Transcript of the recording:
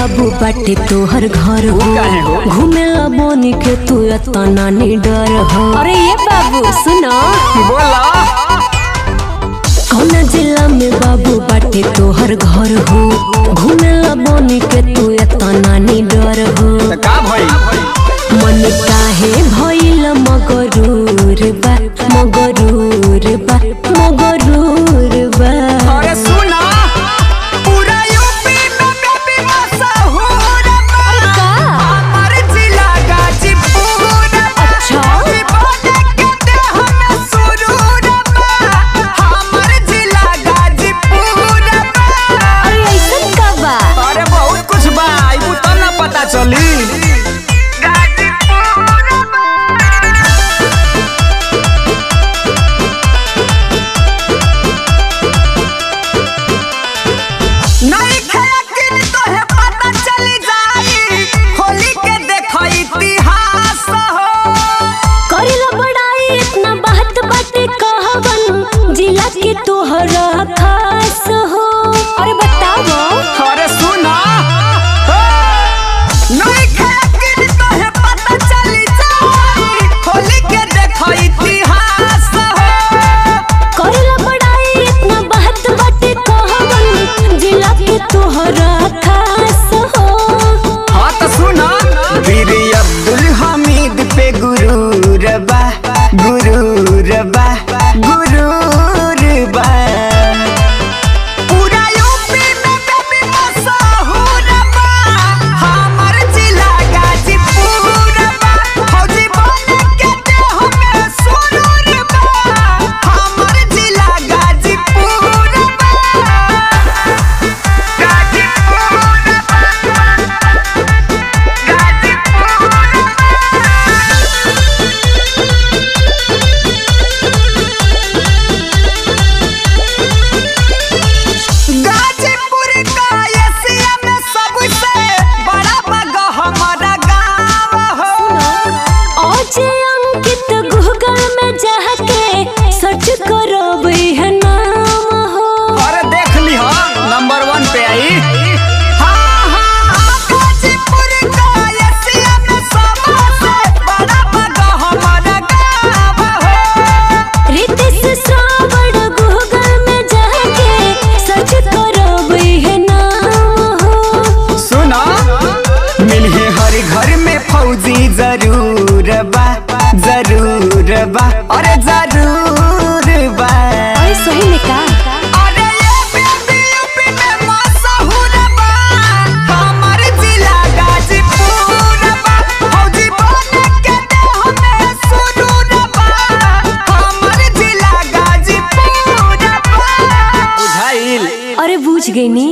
बाबू बाटे तोहर घर हो काहे हो? घूमेला बोनी के तू तना डर हो अरे ये बाबू सुनो बोला कौना जिला में बाबू बाटे तोहर घर हो घूमेला बोनी के तू तना डर हो तो का भई मन काहे भइल मगरूर बा मगरूर बा मगरूर बा अरे सुना पूरा यूपी में बेबी मशहूर बा का? हमार जिला गाजीपुर बा। अच्छा। दीवाने के देह में सुरूर बा। हमार जिला गाजीपुर बा। अरे ऐसन का बा अरे बहुत कुछ बा आइबू तब ना पता चली नहीं खेला किन तोहे पता चली जाई होली के देखो इतिहास हो करेला बड़ाई इतना बात बाटे कहवन जिला के तोहरा खास हो अरे बताओ अरे सुना हो। नहीं खेला किन तोहे पता चली जाई होली के देखो इतिहास हो करेला बड़ाई इतना बात बाटे कहवन जिला के तोहरा खास हो हाँ तो सुना वीर अब्दुल हमीद पे गुरूर बा गुरूर बा गुरूर बा पूरा यूपी में बेबी मशहूर बा हमार जिला गाजीपुर बा फौजी बन के देह में सुरूर बा हमार जिला गाजीपुर बा गाजीपुर गाजीपुर का एशिया में सबसे बड़ा बगा हमारा गाँव हो अजय अंकित गूगल में जाके सर्च करो है नाम हो अरे देख ली हो नंबर वन पे आई हाँ, हाँ, गाजीपुर का एशिया में सबसे बड़ा बगा हमारा गाँव हो रितेश श्रावण गूगल में जाके सर्च करो है नाम हो सुना मिले हर घर में फौजी जरूर बा जरूर बा अरे जरूर बा अरे सही में का अरे ये बेबी यूपी में मशहूर बा हमार जिला गाजीपुर बा फौजी बन के देह में सुरूर बा हमार जिला गाजीपुर बा बुझाइल अरे बूझ गई नी